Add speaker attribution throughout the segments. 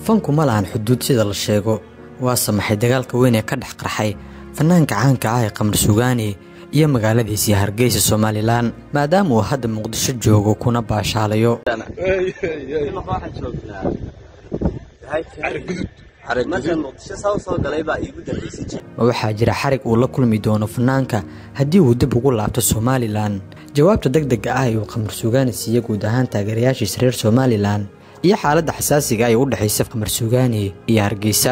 Speaker 1: fanku ma lahan xuduud sida la sheego waa samaxay dagaalka weyn ee ka dhex qarxay fanaanka caanka ah ee qamar sugaani iyo magaaladiisii hargeysa somalilan maadaama uu hadda muqdisho joogo kuna baashaalayo ma waxaa jira xarig uu la kulmi doono fanaanka haddii uu dib ugu laabto somalilan jawaabta deg dega ah ee uu qamar sugaani siiye guud ahaan taageerayaashiisa reer somalilan iyo xaaladda xasaasiga ee u dhexaysa qamar sugaani iyo hargeysa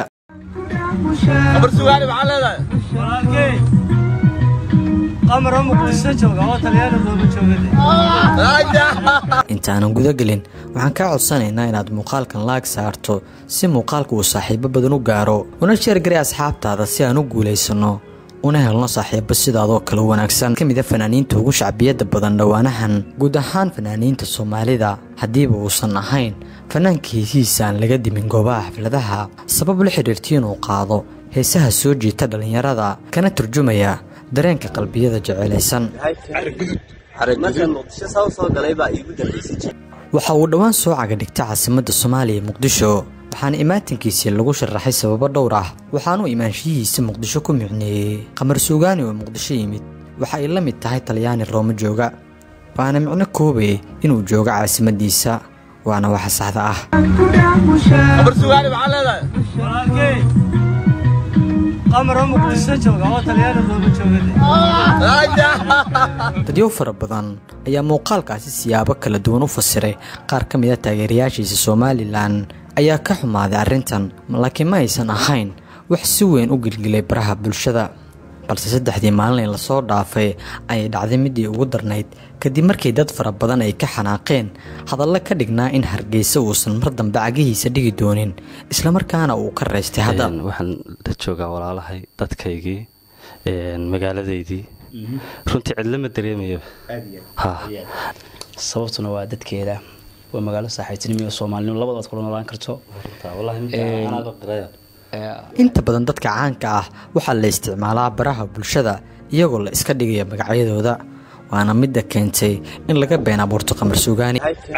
Speaker 1: intaanan gudagelin waxaan kaa codsanaynaa inaad muuqaalkan laag saarto si muuqaalka uu saaxiibo badan u gaaro una sheergaray asxaabtaada si aan u guulaysanno una helno saaxiibo sidaadoo kale wanaagsan ka mida fanaaniinta ugu shacbiyadda badan dhowaanahan guud ahaan fanaaniinta soomaalida haddiiba uusan ahayn fanaanka heesihiisa aan laga dimin goobaha xafladaha sabab la xidhiirta inuu qaado heesaha soo jiita dhallinyarada kana turjumaya dareenka qalbiyada jecelaysan waxa uu dhowaan soo cagadhigta caasimadda soomaaliya muqdisho waxaana imaatinkiisii lagu sharaxay sababo dhowr ah waxaanuu imaanshiyihiisa muqdisho ku micneeyey qamar suugaani oo muqdisho yimid waxa ay la mid tahay talyaani rooma jooga waana micno koobay inuu joogo caasimaddiisa waana waxa saxda ah dadyow fara badan ayaa muuqaalkaasi siyaabo kala duwan u fasiray qaar ka mida taageerayaashiisa somalilan ayaa ka xumaaday arrintan laakiin ma aysan ahayn wax si weyn u gilgilay baraha bulshada balse saddexdii maalin ee lasoo dhaafay ayay dhacday midii ugu darnayd kadib markii dad fara badan ay ka xanaaqeen hadallo ka dhignaa in hargeysa uusan mar dambe cagihiisa dhigi doonin islamarkaana uu ka raystay hadda
Speaker 2: waxaan la joogaa walaalahay dadkaygii magaaladaydii runtii cidlo ma dareemayo
Speaker 3: sababtuna waa dadkeeda waa magaalo saaxiibtinimo iyo soomaalinimo labadaad kula noolaan karto
Speaker 1: inta badan dadka caanka ah waxaa la isticmaalaa baraha bulshada iyagoo la iska dhigaya magacyadooda waana midda keentay in laga been abuurto qamar suugaani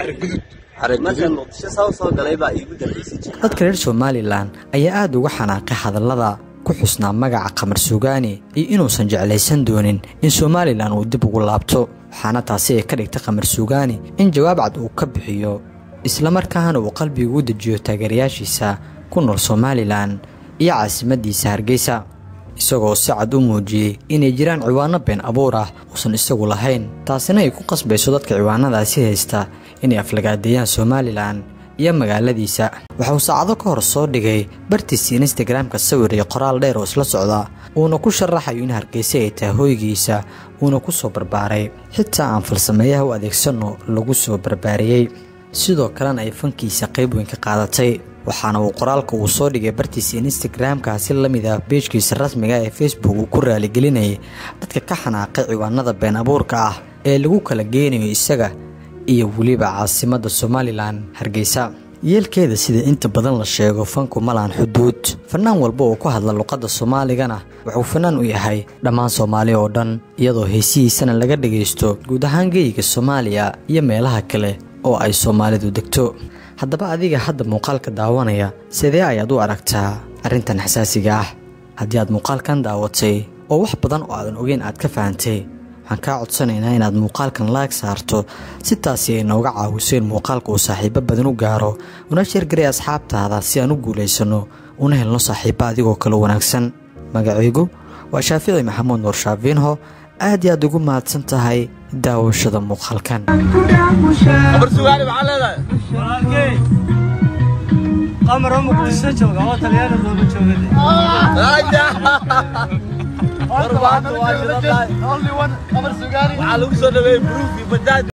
Speaker 1: dadka reer somalilan ayaa aada uga xanaaqay hadallada ku xusnaa magaca qamar suugaani iyo inuusan jeclaysan doonin in somalilan uu dib ugu laabto waxaana taasi ay ka dhigtay qamar suugaani in jawaab cad uu ka bixiyo islamarkaana uu qalbiga u dejiyo taageerayaashiisa ku nool somalilan iyo caasimaddiisa hargeysa isagoo si cad u muujiyey inay jiraan ciwaano been abuur ah uusan isagu lahayn taasina ay ku qasbayso dadka ciwaanadaasi haysta inay aflagaadeeyaan somalilan iyo magaaladiisa waxauu saacado ka hor soo dhigay bartiisa instagramka sawir iyo qoraal dheer oo isla socda uuna ku sharaxayo in hargeysa ay tahay hoygiisa uuna ku soo barbaaray xitaa aan falsameeyaha u adeegsanno lagu soo barbaariyey sidoo kalena ay fankiisa qayb weyn ka qaadatay waxaana uu qoraalka uu soo dhigay bartiisa instagramka si la mid ah beejkiisa rasmiga ee facebook uu ku raaligelinayay dadka ka xanaaqay ciwaanada been abuurka ah ee lagu kala geynayo isaga iyo weliba caasimadda somalilan hargeysa yeelkeeda sida inta badan la sheego fanku malaan xuduud fanaan walba oo ku hadla luqadda soomaaligana wuxuu fanaan u yahay dhammaan soomaali oo dhan iyadoo heesihiisana laga dhagaysto guud ahaan geyiga soomaaliya iyo meelaha kale oo ay soomaalidu degto haddaba adiga hadda muuqaalka daawanaya sidee ayaad u aragtaa arrintan xasaasiga ah haddii aad muuqaalkan daawatay oo wax badan oo aadan ogeyn aad ka fahantay waxaan kaa codsanaynaa inaad muuqaalkan laag saarto si taasi ay nooga caawiso in muuqaalka uu saaxiibo badan u gaaro una sheergaray asxaabtaada si aan u guulaysanno una helno saaxiibo adigoo kale wanaagsan magacaygu waa shaafici maxamuud nuur shaafiinho aad iyo aad ugu mahadsan tahay daawashada muuqaalkan
Speaker 4: qamaro muqdisho jooga oo talyaani looma joogade